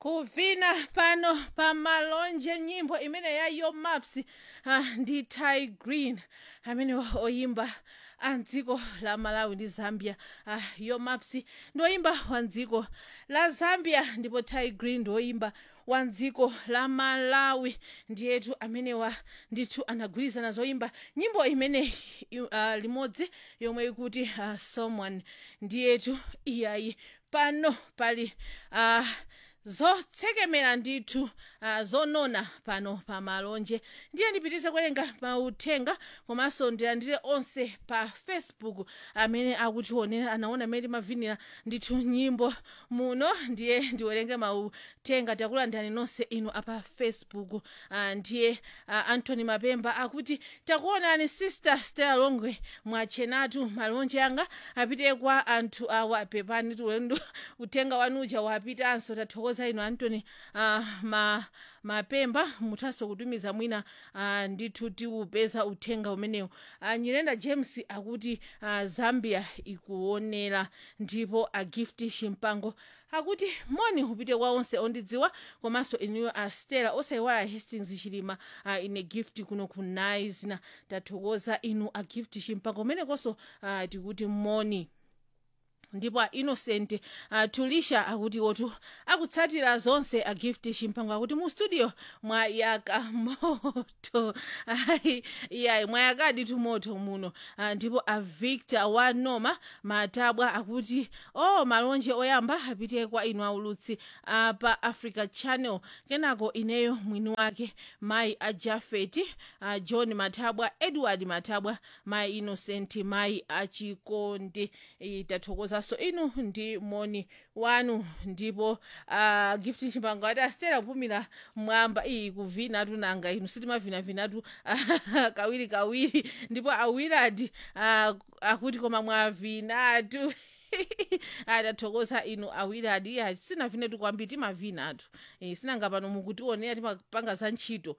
kuvina pano pamalonje nyimbo imene ya yo maps uh, ndi ty green amene oyimba a mdziko la malawi ndi zambia uh, yo maps ndi oyimba wa mdziko la zambia ndipo ty green ndi oyimba wa mdziko la malawi ndiyetu amenewa ndithu anagwirizana zoyimba nyimbo imene uh, limodzi yomwe ikuti uh, someone ndiyetu iyayi pano pali uh, zotsekemera ndithu uh, zonona pano pa malonje ndiye ndipitize kuwerenga mauthenga komanso ndilandire onse pa facebook amene akutionera anaona amene timavinira ndithu nyimbo muno ndiye ndiwerenge mauthenga takulandirani nonse inu apa facebook uh, ndiye uh, anthony mapemba akuti takuonani sister stella longwe mwachenatu malonje anga apite kwa anthu awa pepani tulendo uthenga wanuja wapitanso tathokoza inu antony uh, ma mapemba muthanso kutumiza mwina uh, ndithu tiupeza uthenga umenewu uh, nyirenda james akuti uh, zambia ikuonera ndipo agift chimpango akuti moni upite kwa onse ondidziwa komanso inuyo a stella osayiwala hastings chilima uh, ine gift kuno ku nice na tathokoza inu a gift chimpango umenekonso uh, tikuti moni ndipo a innocent uh, tulisha akuti otu akutsatira zonse a gift chimpango akuti mu studio mwayaka moto ayi iyayi mwayakadi tumoto muno uh, ndipo a victor wa noma matabwa akuti oh malonje oyamba apite kwa inu aulutsi uh, pa africa channel kenako ineyo mwini wake mayi a jafeti uh, john matabwa edward matabwa mayi innocent mayi achikondi tathokoza so inu ndi moni wanu ndipo uh, gift chimpango ati asitera kupumira mwamba iyi kuvina tunanga inu sitimavinatu kawiri kawiri ndipo awiradi uh, akuti koma mwavinatu atathokoza inu awiradi ya sinavinetu kwambiri timavinatu e, sinanga pano mukutionera timapanga za ntchito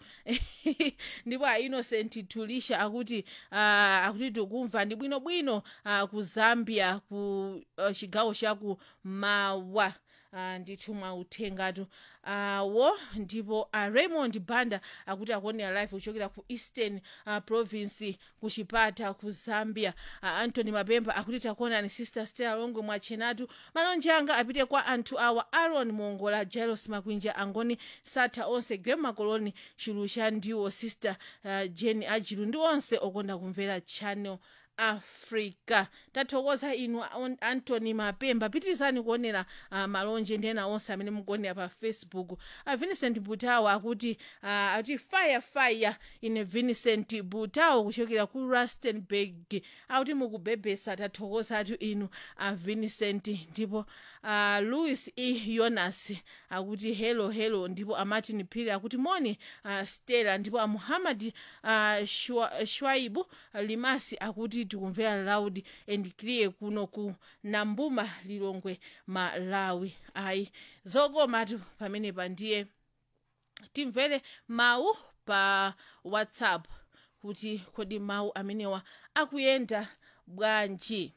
ndipo a innocent tulisha akuti uh, akuti tikumva ndi bwinobwino uh, ku zambia ku uh, chigawo chaku mawa uh, ndithu mwauthengatu uh, wo ndipo uh, raymond banda akuti akuonera live kuchokera ku eastern uh, province ku chipata ku zambia uh, anthony mapemba akuti takuonani sister stella longwe mwachenatu malonje anga apite kwa anthu awa aaron mongola jailos makwinja angoni satha onse grem makoloni chilusha ndiwo sister uh, jeni ajilu ndi onse okonda kumvera channel africa tathokoza inu anthony mapemba pitirizani kuonera uh, malonje ndi ena onse amene mukuonera pa facebook uh, vincent butawo akuti uh, ati fire fire ine vincent butawo kuchokera ku rustenburg akuti mukubebesa tathokozatu inu uh, vincent ndipo uh, louis e jonas akuti hello hello ndipo amartin phiri akuti moni uh, stella ndipo amuhammad uh, shwa, shwaibu uh, limasi akuti tikumvera loud and clear kuno ku nambuma lilongwe malawi ayi zokomatu pamenepa ndiye timvere mawu pa whatsapp kuti kodi mawu amenewa akuyenda bwanji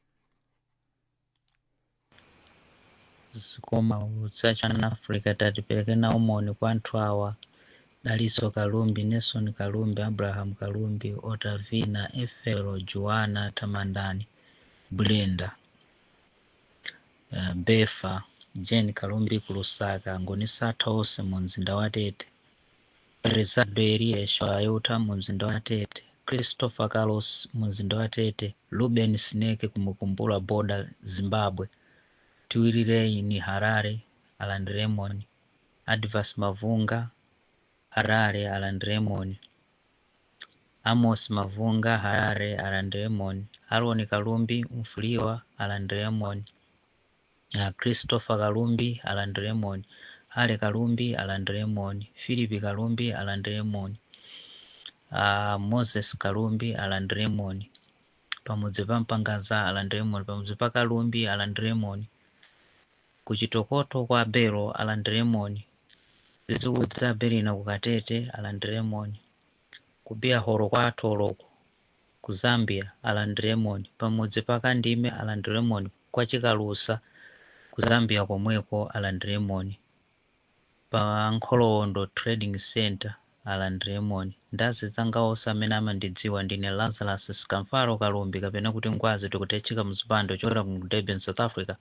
zikoma ulutsa channel africa tatipereke nawo moni kwa anthu awa daliso kalumbi nelson kalumbi abraham kalumbi otavina efelo joana tamandani brenda uh, befa jane kalumbi ku lusaka ngonisatha onse mu mzinda wa tete rezado eliesho ayuta mu mzinda wa tete christopher carlos mu mzinda wa tete ruben snake kumukumbula boda zimbabwe tiwirirei ni harare aland remon advas mavunga harare aland remon amos mavunga harare aland remon aron kalumbi mfuliwa aland remon uh, christopher kalumbi aland remon ale kalumbi aland remon philip kalumbi aland remon uh, moses kalumbi aland remon pamudzi pa mpangaza aland remon pamudzi pa kalumbi aland remon kuchitokoto kwa belo aland remon zizikudza belina kukatete aland remon kubiya horo kwa atoloko ku zambia aland remon pamudzi pa kandime aland remon kwa chikalusa ku zambia komweko aland remon pa nkholowondo trading center aland raymond ndazi zanga onse amene amandidziwa ndine lazarus skamfaro kalumbi kapena kuti ngwazi tikutechika mzipando chochokera ku durban south africa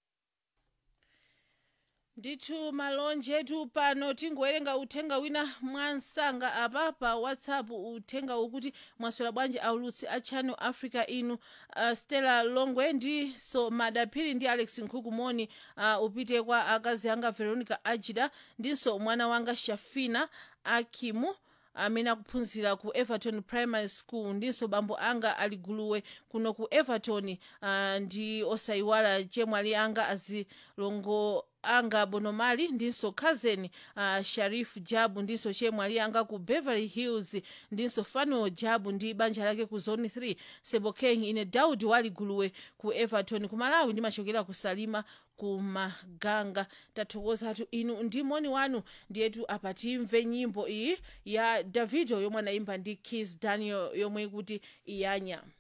ndithu malonje tu pano tingowerenga uthenga wina mwansanga apa pa whatsapp uthenga ukuti mwaswera bwanji aulutsi a channel africa inu uh, stella longwe ndiso madaphiri ndi alex nkhukumoni uh, upite kwa akazi anga veronica ajida ndinso mwana wanga shafina akimu amene akuphunzira ku everton primary school ndinso bambo anga aliguluwe kuno ku everton uh, ndi osayiwala chemwali anga azilongo anga bonomali ndinso cousin uh, sharif jabu ndinso chemwali anga ku beverly hills ndinso fanuel jabu ndi banja lake ku zone 3 sebokeng ine daudi waliguluwe ku everton ku malawi ndimachokera ku salima ku maganga tathokozatu inu ndi moni wanu ndiyetu apa timve nyimbo iyi ya davido yomwe anayimba ndi kis daniel yomwe ikuti iyanya